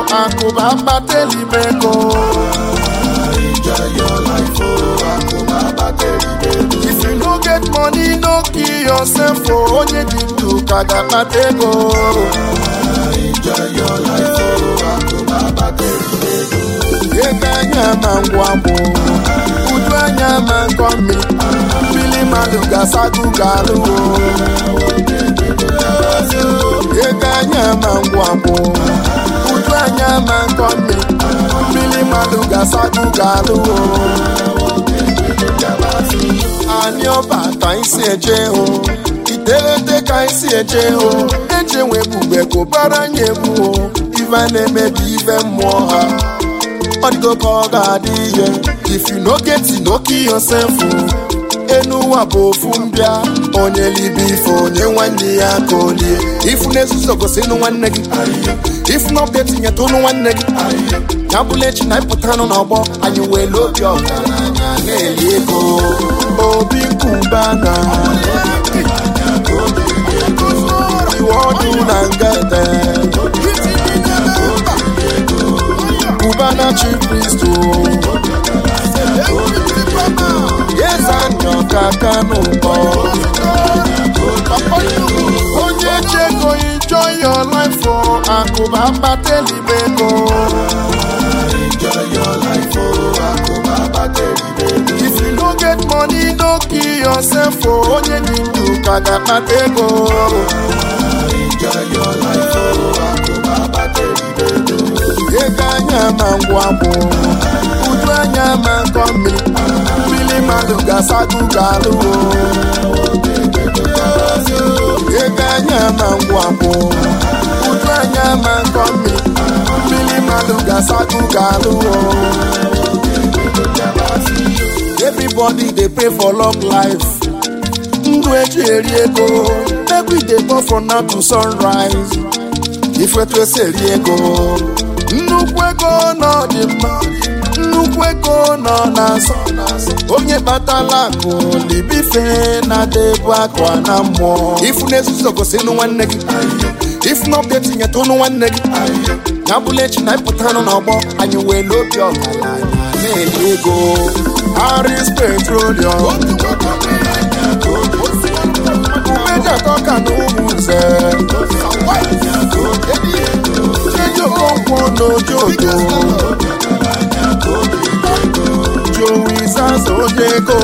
akụba akpata elibe ego Enjoy your life, oh, akụba akpata elibe ego. if you no get money no kill yourself o onye dị ndụ ka ga-akpata ego Enjoy your life, oh, akụba akpata elibe ego. ego anya ma ngwa bụ uju anya ma nkọ mmiri mmiri mmadụ ga-asago ga-alụ ego anya ma ngwa bụ uju anya ma nkọ mmiri mmiri mmadụ ga-asago ga-alụ anyị ọba ka anyị si eje hụ iterete ka anyị si eje hụ eje nwe ebube gụbara anyị egwu o ife na-emebi ife mmụọ ha ọ dịgo ka ọ ga-adị ihe if you no get it, no kill yourself o. enu ụwa bụ ofu mbịa onye libe ife onye nwanne ya ka olie ifu na-ezuzo gosi ịnụ nwanne gị ifu na ọbịa tinyetụnụ nwanne gị ya bụla echi na ịpụtanụ n'ọgbọ anyị were obi ọgaranya na-eli ego obi nkụbana iwe ọdụ na ngete Cubana chi Kristo Yezanyo kaka n'ụkọ Onye chego enjoy your life for akụba mkpata elibe ego Enjoy your life, oh, akụba akpata elibe ego. If you no get money no kill yourself o onye dị ndụ ka ga-akpata ego Enjoy your life, oh, akụba akpata elibe ego. ego anya ma ngwa bụ uju anya ma nkọ mmiri mmiri mmadụ ga-asago ga-alụ ego anya ma ngwa bụ uju anya ma nkọ mmiri mmiri mmadụ ga-asago ga-alụ everybody dey pray for long life ndụ eji eri ego make we dey go from now to sunrise ifetu esi eri ego nnukwu ego nọ dị mma nnukwu ego nọ na-asọ onye kpatala akụ libife na-adebu akụ na mmụọ ifu na-ezuzo gosi ịnụ nwanne gị ifu na ọbịa tinyeta ụnụ nwanne gị ya bụla echi na ịpụtanụ n'ọgbọ anyị were obi ọgaranya na-eli ego Aris petroleum umeji atọ ka na ụmụ nze Eji Okonkwo n'ojojo Joey Zaza Ojeko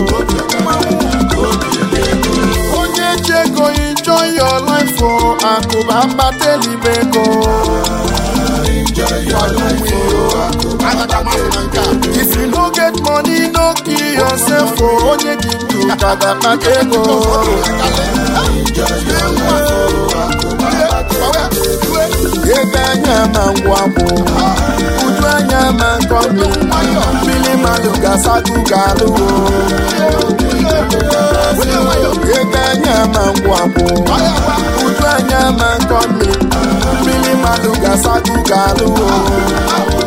Onye chego enjoy your life for akụba mkpata elibe ego Enjoy your life, oh, akụba akpata elibe ego. If you no get money no kill yourself o onye dị ndụ ka ga-akpata ego Enjoy your life, oh, akụba akpata elibe ego. ego anya ma ngwa bụ uju anya ma nkọ mmiri mmiri mmadụ ga-asago ga-alụ ego anya ma ngwa bụ uju anya ma nkọ mmiri mmiri mmadụ ga-asago ga-alụ